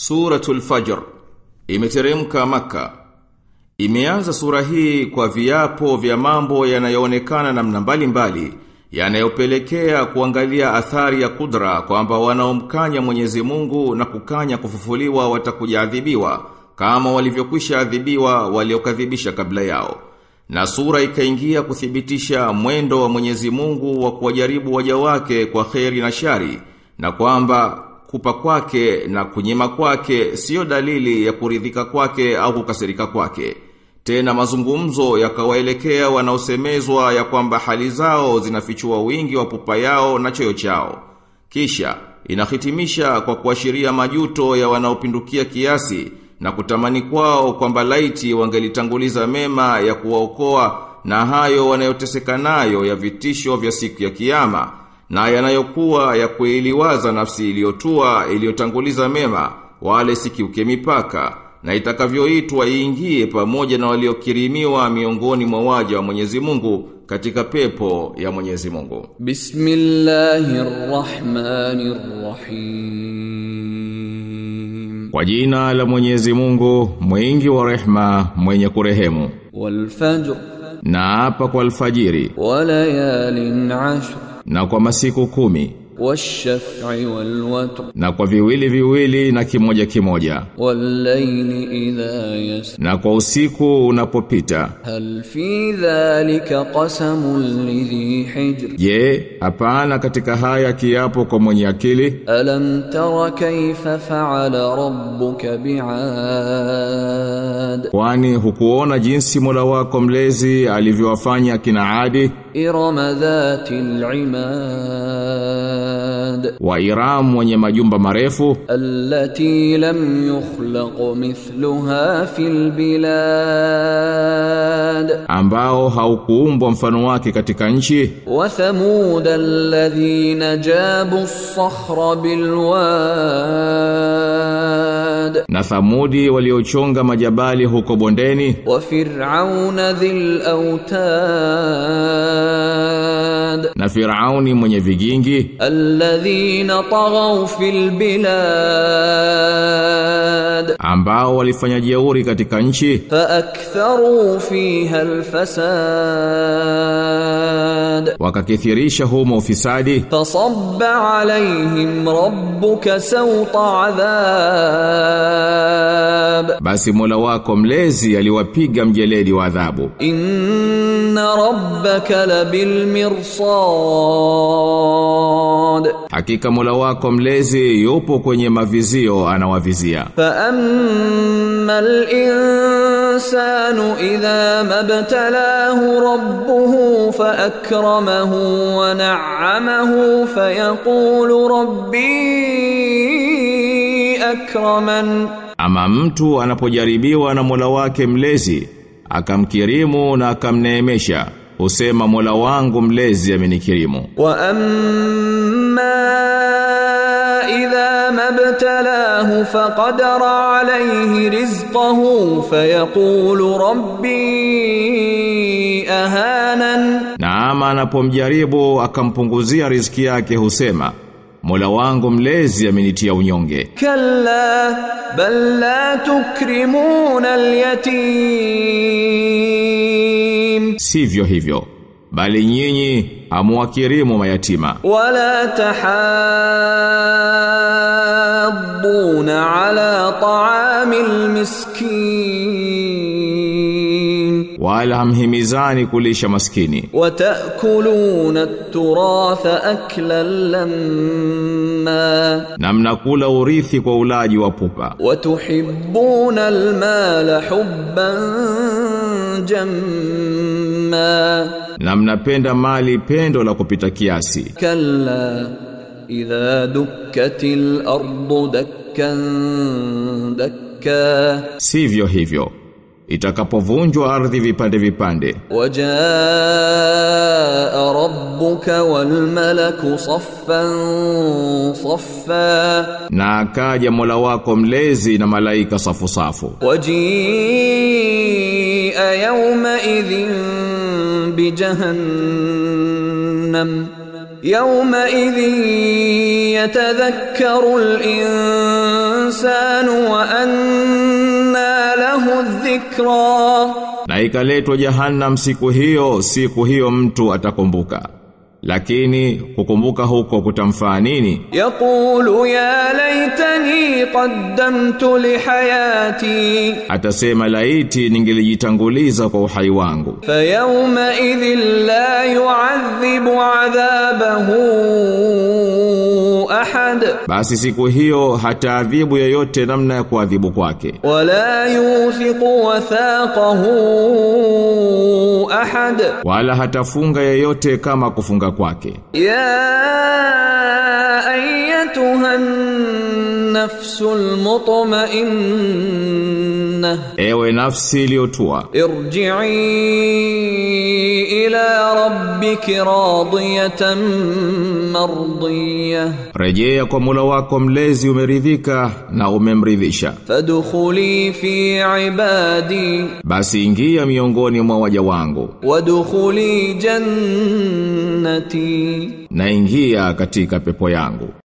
Suratul Fajr imeteremka maka. Imeanza sura hii kwa viapo vya mambo yanayoonekana namna mbalimbali yanayopelekea kuangalia athari ya kudra kwamba wanaomkanya Mwenyezi Mungu na kukanya kufufuliwa watakujaadhibiwa kama walivyokwisha adhibiwa waliokadhibisha kabla yao. Na sura ikaingia kuthibitisha mwendo wa Mwenyezi Mungu wa kuwajaribu waja wake kwa kheri na shari na kwamba kupa kwake na kunyima kwake sio dalili ya kuridhika kwake au kukasirika kwake. Tena mazungumzo yakawaelekea wanaosemezwa ya kwamba hali zao zinafichua wingi wa pupa yao na choyo chao. Kisha inahitimisha kwa kuashiria majuto ya wanaopindukia kiasi na kutamani kwao kwamba laiti wangelitanguliza mema ya kuwaokoa na hayo wanayoteseka nayo ya vitisho vya siku ya kiyama na yanayokuwa ya kuiliwaza nafsi iliyotua iliyotanguliza mema wale sikiuke mipaka na itakavyoitwa iingie pamoja na waliokirimiwa miongoni mwa waja wa Mwenyezi Mungu katika pepo ya Mwenyezi Mungu. Bismillahirrahmanirrahim. Kwa jina la Mwenyezi Mungu, mwingi wa rehma, mwenye kurehemu. Wal fajr Na hapa kwa alfajiri wa layalin ashr na kwa masiku kumi wash-shaf'i wal watr na kwa viwili viwili na kimoja kimoja wal layli idha yasr na kwa usiku unapopita. hal fi dhalika qasamun lidhi hijr Je, hapana katika haya kiapo kwa mwenye akili? alam tara kayfa fa'ala rabbuka bi'ad Kwani hukuona jinsi Mola wako mlezi alivyowafanya kina Adi irama dhatil imad wa Iram wenye majumba marefu التي لم يخلق مثلها في البلاد ambao haukuumbwa mfano wake katika nchi وثمود الذين جابوا الصخر بالواد na Thamudi waliochonga majabali huko bondeni وفرعون ذي الأوتاد na Firauni mwenye vigingi الذين طغوا في البلاد ambao walifanya jeuri katika nchi فأكثروا فيها الفساد wakakithirisha humo ufisadi فصب عليهم ربك سوط عذاب basi Mola wako mlezi aliwapiga mjeledi wa adhabu إن ربك لبالمرصاد hakika Mola wako mlezi yupo kwenye mavizio anawavizia فأما الإنسان إذا ما ابتلاه ربه فأكرمه ونعمه فيقول ربي أكرمن ama mtu anapojaribiwa na Mola wake mlezi akamkirimu na akamneemesha husema Mola wangu mlezi amenikirimu وأما إذا ما ابتلاه فقدر عليه رزقه فيقول ربي أهانن na ama anapomjaribu akampunguzia riziki yake husema Mola wangu mlezi amenitia unyonge كلا بل لا تكرمون اليتيم sivyo hivyo bali nyinyi amuwakirimu mayatima ولا تحاضون على طعام المسكين wala hamhimizani kulisha maskini وتأكلون التراث أكلا لما na mnakula urithi kwa ulaji wa pupa وتحبون المال حبا جما na mnapenda mali pendo la kupita kiasi كلا إذا دكت الأرض دكا دكا sivyo hivyo itakapovunjwa ardhi vipande vipande وجاء ربك والملك صفا صفا na akaja Mola wako mlezi na malaika safu safu وجيء يومئذ بجهنم يومئذ يتذكر الإنسان وأنى له الذكرى Na ikaletwa jahannam siku hiyo, siku hiyo mtu atakumbuka. Lakini kukumbuka huko kutamfaa nini? يقول يا ليتني قدمت لحياتي Atasema laiti ningelijitanguliza kwa uhai wangu. فيومئذ لا يعذب عذابه أحد Basi siku hiyo hataadhibu yeyote namna ya kuadhibu kwake. ولا يوثق وثاقه أحد Wala hatafunga yeyote kama kufunga kwake. يا أيتها النفس المطمئنة Ewe nafsi iliyotua, ارجعي إلى ربك راضية مرضية rejea kwa Mola wako mlezi umeridhika na umemridhisha. فادخلي في عبادي Basi ingia miongoni mwa waja wangu وادخلي جنتي na ingia katika pepo yangu.